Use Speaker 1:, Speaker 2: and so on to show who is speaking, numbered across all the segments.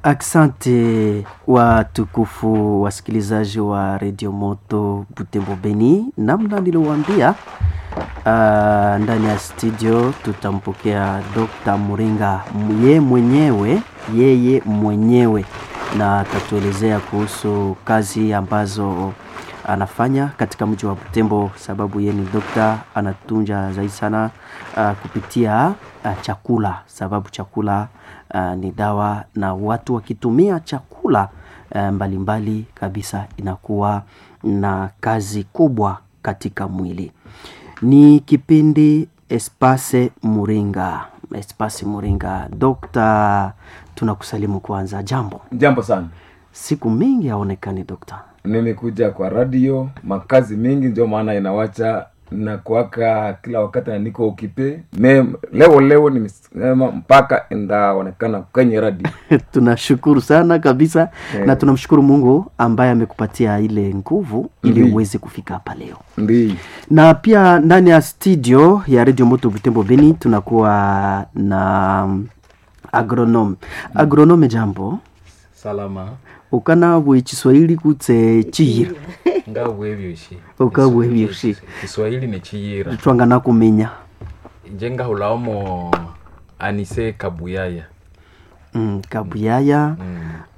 Speaker 1: Asante watukufu wasikilizaji wa redio Moto Butembo Beni, namna niliwaambia uh, ndani ya studio tutampokea Dr. Muringa ye mwenyewe yeye mwenyewe, na atatuelezea kuhusu kazi ambazo anafanya katika mji wa Butembo, sababu yeye ni dokta, anatunja zaidi sana uh, kupitia uh, chakula, sababu chakula uh, ni dawa, na watu wakitumia chakula uh, mbalimbali mbali kabisa inakuwa na kazi kubwa katika mwili. Ni kipindi Espase Muringa, Espase Muringa. Dokta, tunakusalimu kwanza. Jambo,
Speaker 2: Jambo sana.
Speaker 1: siku mingi haonekani dokta.
Speaker 2: Nimekuja kwa radio, makazi mingi, ndio maana inawacha na kuwaka kila wakati na niko ukipe me leo leo nimesema mpaka ndaonekana kwenye radio.
Speaker 1: tunashukuru sana kabisa
Speaker 2: Eh.
Speaker 1: na tunamshukuru Mungu ambaye amekupatia ile nguvu ili
Speaker 2: Ndiyo.
Speaker 1: uweze kufika hapa leo.
Speaker 2: Ndi
Speaker 1: Na pia ndani ya studio ya Radio Moto Butembo Beni tunakuwa na mm, agronome. Agronome, jambo
Speaker 3: salama
Speaker 1: ukana bwe Kiswahili kutse chiyira
Speaker 3: nga bwebyoshi
Speaker 1: Uka bwebyoshi.
Speaker 3: kiswahili ni chiyira
Speaker 1: twangana kumenya
Speaker 3: nje ngahulaomo anise kabuyaya
Speaker 1: mm, kabuyaya
Speaker 3: mm.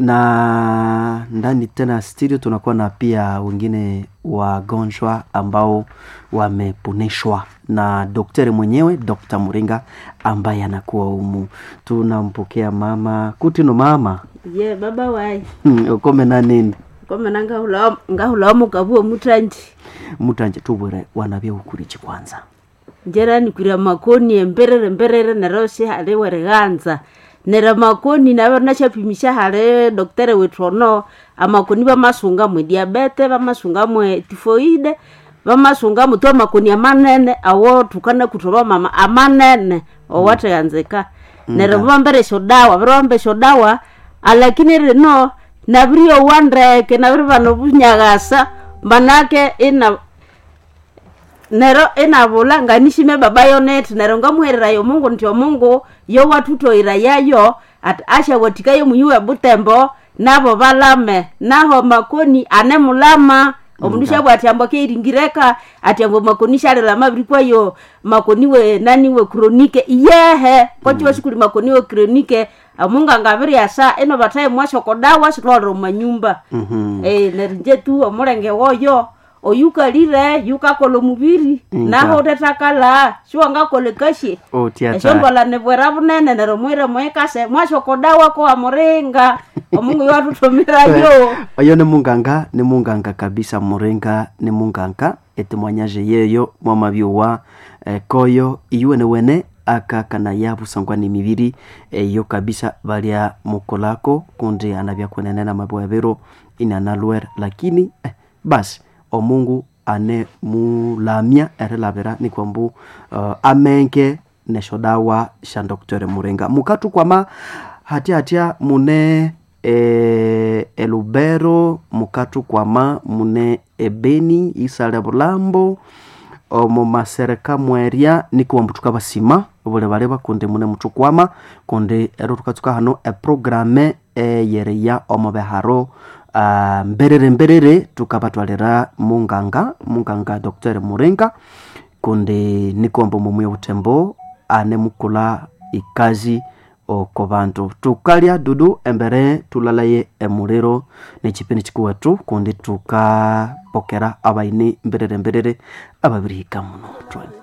Speaker 1: na ndani tena ya studio tunakuwa na pia wengine wagonjwa ambao wameponeshwa na daktari mwenyewe Dr. Muringa ambaye anakuwa humu. Tunampokea mama kutino mama
Speaker 4: ye baba wayi
Speaker 1: Hmm, ukome na nini
Speaker 4: komena ngahulamu kabuo mutanji
Speaker 1: mutanje tubwire wanabye ukurichi kwanza
Speaker 4: njera nikwira makoni emberere mberere neroshe hale wereganza nera makoni nawe nachapimisha hale doktere wetu ono amakoni bamasunga mwe diabete bamasunga mwe tifoide bamasunga mwe to makoni amanene awo tukana kutoba mama amanene owateganzeka nera bambere dawa birombe dawa alakini rino nabirio wandeke nabiri bano bunyagasa manake ina nero enavula nganishime baba yoneti nero ngamuherera yo mungu nti omungu yo watutoira yayo ati ashawatika yo muyuwe butembo nabo balame naho makoni ane mulama omundu shabwa ati ambo keiringireka ati ambo makoni sharela mabiri kwayo makoni we nani we kronike iyehe kochiwa shikuli makoni we kronike amungu angabiri asa eno bataye mwashokodawa shilolero manyumba
Speaker 1: Mhm.
Speaker 4: eh nerinje tu omulenge woyo oyukalire yukakola omubiri
Speaker 1: Nga.
Speaker 4: naho utetakala siwangakola ekashe
Speaker 1: otiata
Speaker 4: esyombwala nibwera bunene nero mwire mwekase mwashokodawa kowa muringa omungu yoatutumirayo
Speaker 1: oyo ni munganga ni munganga kabisa muringa ni munganga etemwanyaje yeyo mwamabyuwa eh, koyo iyuwene wene akakana yabusangwa ni mibiri eyo kabisa balya mukolako kundi anabya kwenenena mabwabiro inanalwer lakini eh, basi omungu ane mulamya erilabira ni kwambu uh, amenge nesho dawa sha dr muringa mukatu kwama hatya hatya mune e, elubero mukatu kwama mune ebeni isale bulambo omu masereka mweria nikiwambu tukabasima buli bali bakundi mune mutukwama kundi ero tukatsuka hano eprograme eyereya omu beharo ah, mberere mberere tukabatwalira munganga munganga dr muringa kundi nikombo mumwe butembo ane mukula ikazi oko bantu tukalya dudu embere tulalaye emuliro nekipindi kikuwetu kundi tukapokera abaini mberere mberere ababirihika muno Twa-